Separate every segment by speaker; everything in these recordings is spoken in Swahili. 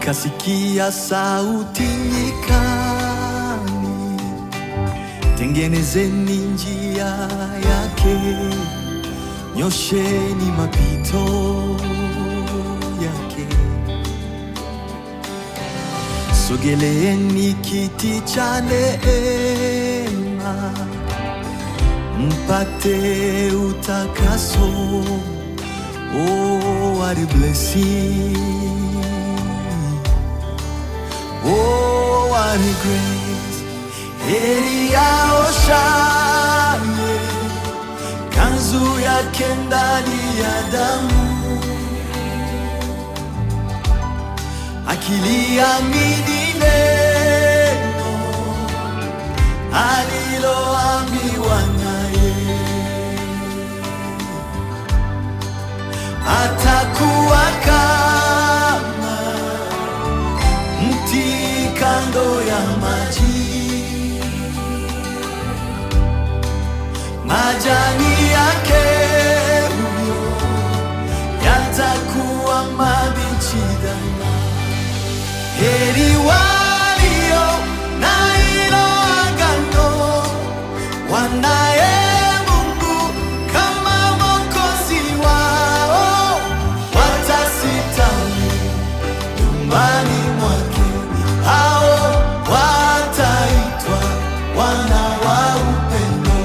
Speaker 1: nikasikia sauti nyikani, tengenezeni njia yake, nyosheni mapito yake. Sogeleeni kiti cha neema, mpate utakaso. Oh, what a blessing. Oh, what a grace. Heri yao shane, kanzu yake ndani ya damu, akiliamini neno aliloambiwa naye, atakuwa kama mti kando ya maji, majani yake huyo yatakuwa mabichi daima. Heri walio na hilo agano, wanaye Mungu kama Mwokozi wao, watasitawi nyumbani mwake, hao wataitwa wana wa upendo.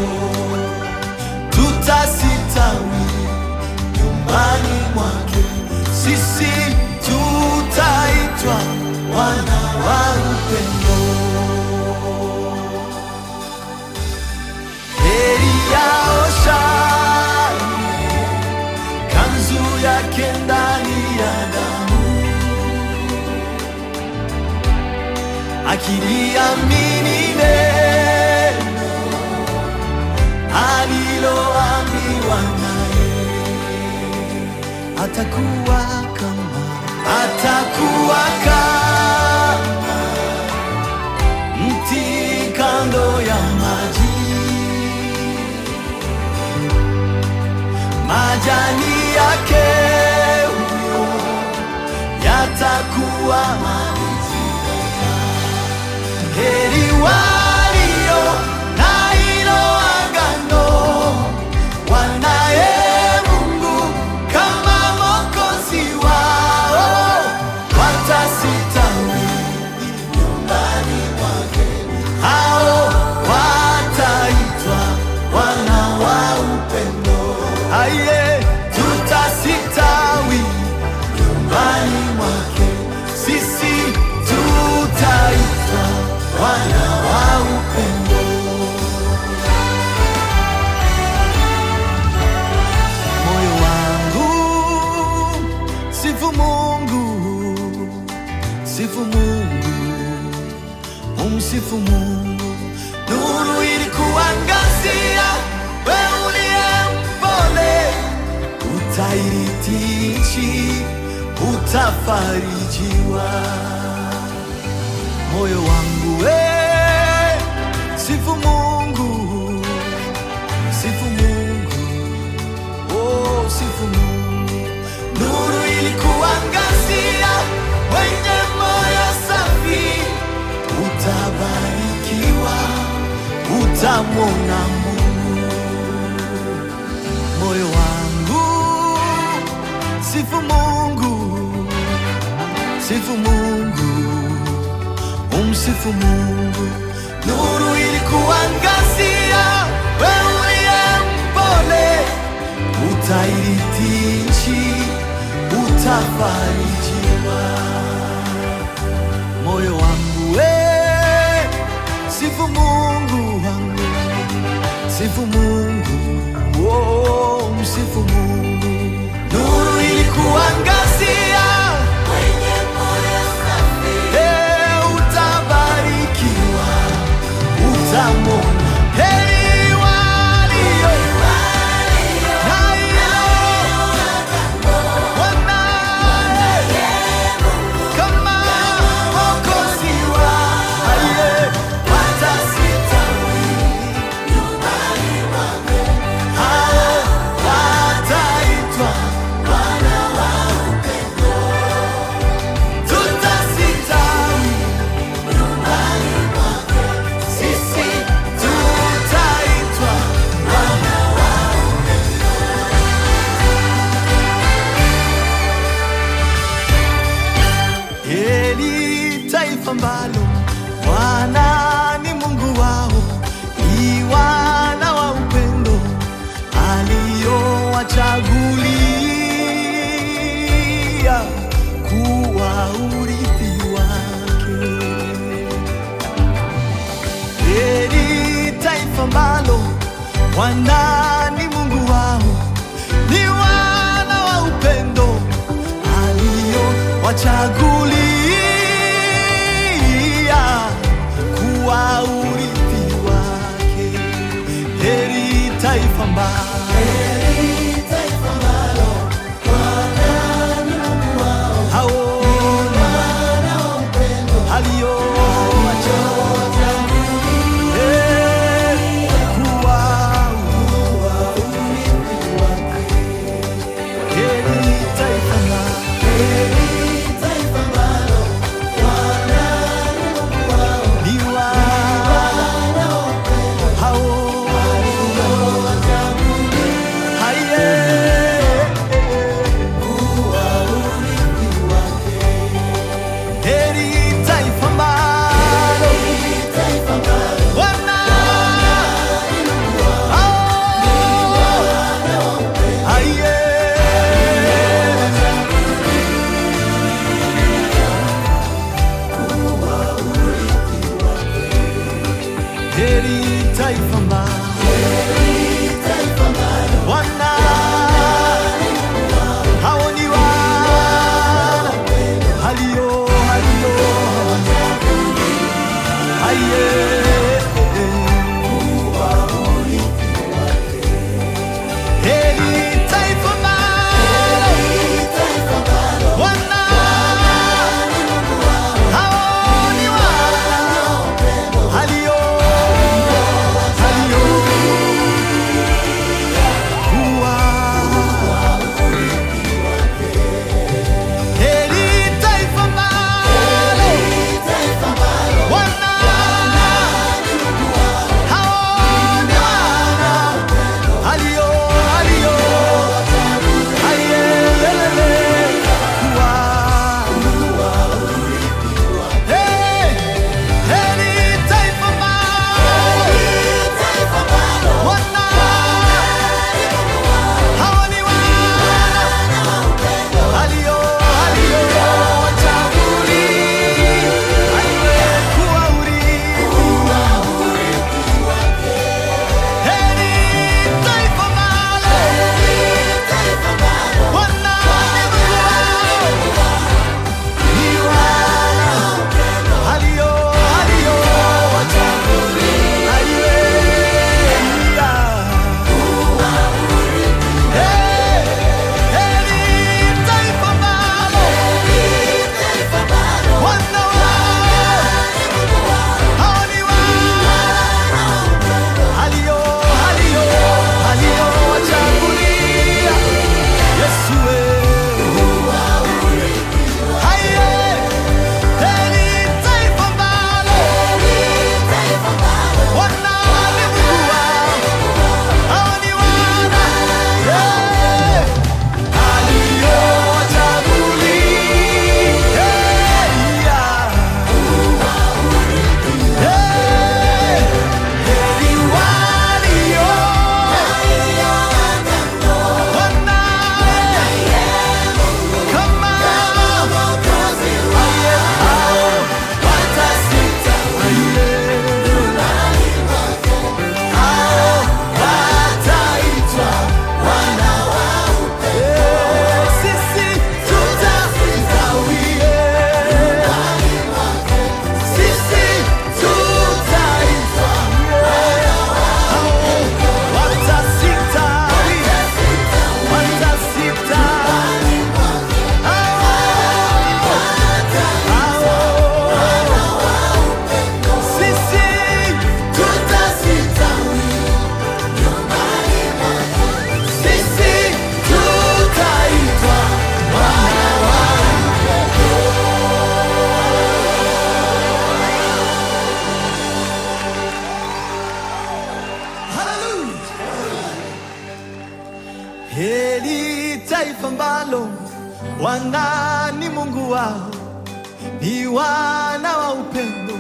Speaker 1: Tutasitawi nyumbani mwake, sisi tutaitwa wana wa upendo. Heri yao shane, kanzu yake ndani ya damu akiliamini neno aliloambiwa naye, atakuwa kama atakuwa kama mti kando ya maji, majani yake huyo yatakuwa mabichi. Heri walio na hilo agano, wanaye Mungu kama Mwokozi wao, watasitawi nyumbani mwake, hao wataitwa wana wa upendo. Aye, tutasitawi nyumbani mwake, sisi tutaitwa wana wa upendo. Moyo wangu sifu Mungu, sifu Mungu, umsifu Mungu. Nuru ilikuangazia, wewe uliye mpole, utairithi nchi, utafarijiwa moyo wangu we sifu Mungu, sifu Mungu, oh, sifu Mungu. Nuru ilikuangazia, wenye moyo safi, utabarikiwa, utamwona Mungu. Moyo wangu sifu Mungu, sifu Mungu umsifu Mungu. Nuru ilikuangazia, wewe uliye mpole, utairithi nchi, utafarijiwa. Moyo wangu we, sifu Mungu wangu, sifu Mungu, oh, msifu Mungu. Nuru ilikuangazia Eh, utabarikiwa, utamwona heri walio na hilo wanaye kama Mwokozi wao. Aye, watasitawi hao Bwana ni Mungu wao, ni wana wa upendo aliowachagulia kuwa urithi wake. Heri taifa ambalo haona aliowachagulia Eh, kuwa heri taifa ambalo ni wana hao haye heri taifa ambalo wana hao haye heri taifa ambalo wana hao ni wana halio halio haye heri taifa ambalo wana hao ni wana halio halio kuwa heri taifa ambalo wana hao ni wana halio halio hayelele kuwa Hey, heri taifa ambalo wana hao ni wana halio halio wachagulia kuwa urithi heri taifa ambalo wana ni wana halio halio wachagulia Hey, heri taifa ambalo wana hao ni wana halio halio halio wachagulia Yesu wewe haye heri taifa ambalo wana ni Mungu wao hao ni wana yeah. Sisi tutastawie, sisi tutaitwa hao watasitawi, watasitawi hao sisi tutasitawi, sisi tutaitwa wana wa Heri taifa ambalo wana ni Mungu wao, ni wana wa upendo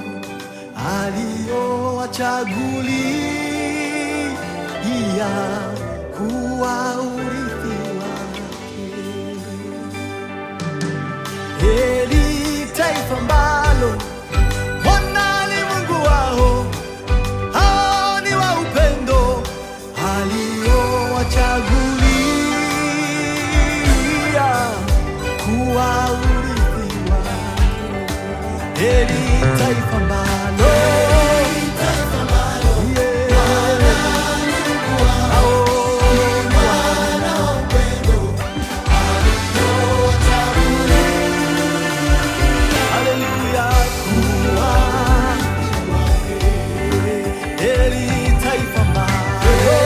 Speaker 1: aliowachagulia kuwa urithi wake. Heri taifa ambalo Bwana ni Mungu wao, hao ni wa upendo heri taifa ambalo Yeah. Oh, Bwana. Haleluya, kuwa heri taifa ambalo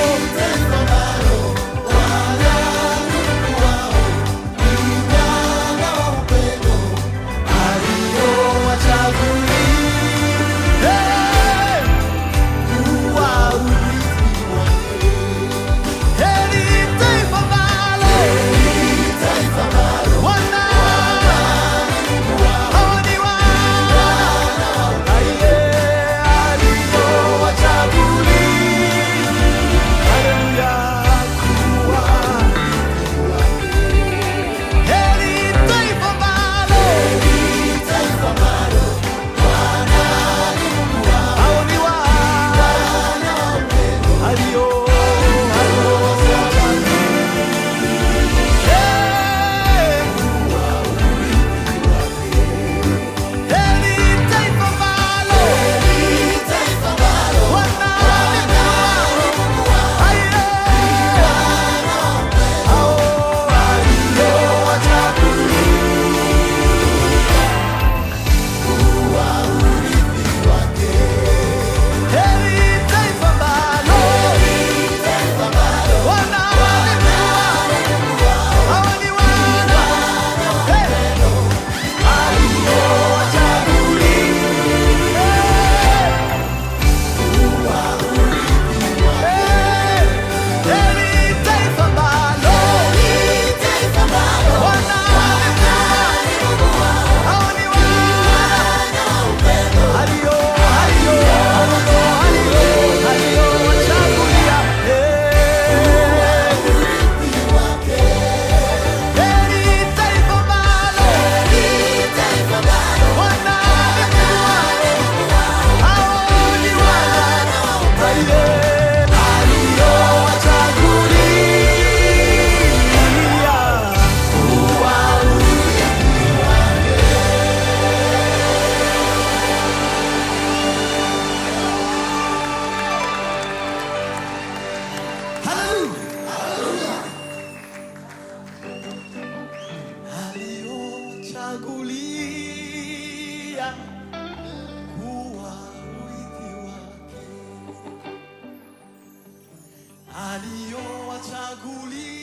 Speaker 1: Aliyochagulia kuwa urithi wake, aliyowachagulia